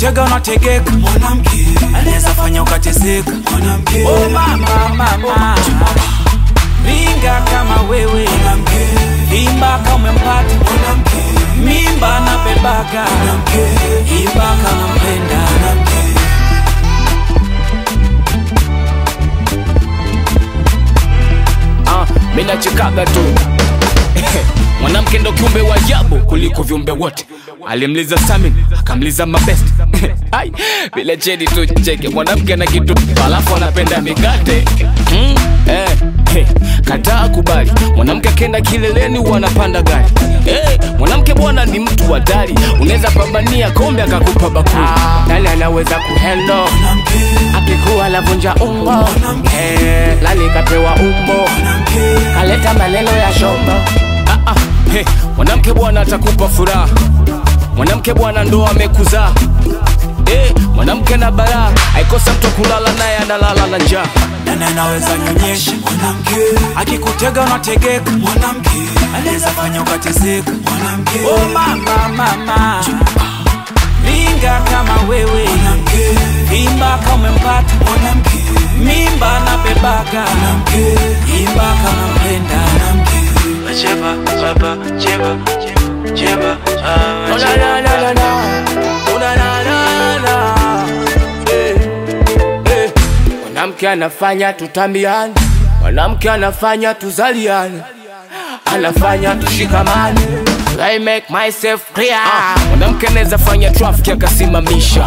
akikutega unategeka mwanamke anaweza fanya ukateseka mwanamke oh mama mama ringa kama wewe mwanamke imba kama umempata mwanamke mimba na bebaga mwanamke imba kama mpenda mwanamke Ah, mi nachekaga tu mwanamke ndo kiumbe wa ajabu kuliko viumbe wote alimliza samin akamliza mabest ai vile cheni tu cheke mwanamke na kitu alafu anapenda mikate mm, eh, hey, kataa kubali mwanamke akenda kileleni wanapanda gari hey, mwanamke bwana ni mtu hatari unaweza pambania kombe akakupa bakuli nani anaweza kuhendo mwanamke akikuwa lavunja umbo eh, lali kapewa umbo mwanamke kaleta maneno ya shombo ah, ah, hey, mwanamke bwana atakupa furaha mwanamke bwana ndo amekuzaa hey, mwanamke na baraa aikosa mtu kulala naye analala na njaa nani anaweza nyonyesha mwanamke akikutega unategeka mwanamke anaweza fanya ukateseka mwanamke oh mama mama ringa kama wewe mwanamke imba kama umempata mwanamke mimba na bebaga mwanamke imba kama mpenda mwanamke Cheba, cheba, cheba, cheba, ah, Oh, na, na, na, na, na. Oh, na, na, na, na. Eh, eh. mwanamke anafanya tutambiane mwanamke anafanya tuzaliane anafanya tushikamane I make myself clear. Ah, mwanamke anaweza fanya traffic akasimamisha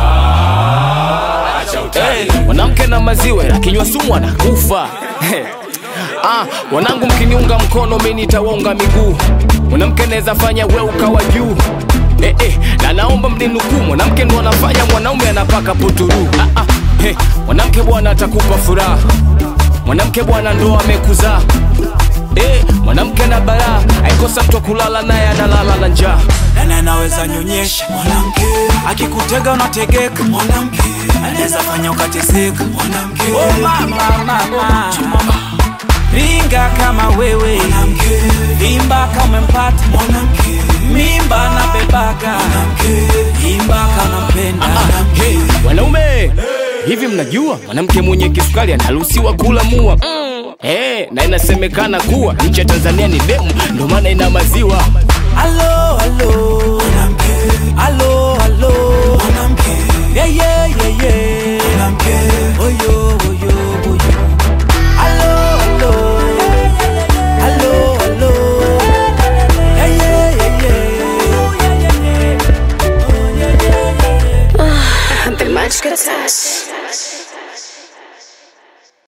hey, mwanamke na maziwa akinywa sumu anakufa Ah, wanangu mkiniunga mkono mi nitawaunga miguu mwanamke anaweza fanya we ukawa juu eh, eh, na naomba mninukuu mwanamke ndo anafanya mwanaume anapaka puturu ah, ah, eh, mwanamke bwana atakupa furaha mwanamke bwana ndo amekuzaa eh, mwanamke na baraa aikosa mtu wa kulala naye analala na njaa nani anaweza nyonyesha mwanamke akikutega unategeka mwanamke anaweza fanya ukateseka mwanamke oh mama mama ringa kama wewe mwanamke imba kama umempata mwanamke mimba na bebaga mwanamke imba kama mpenda hey, wanaume hivi mnajua mwanamke mwenye kisukari anaruhusiwa kula mua mm. hey, na inasemekana kuwa nchi ya tanzania ni demu ndo maana ina maziwa alo alo mwanamke alo alo mwanamke yeah, yeah, yeah, yeah. mwanamke oyo oyo oyo alo alo alo alo yeah, yeah, yeah, yeah. Abdul Majid Touch.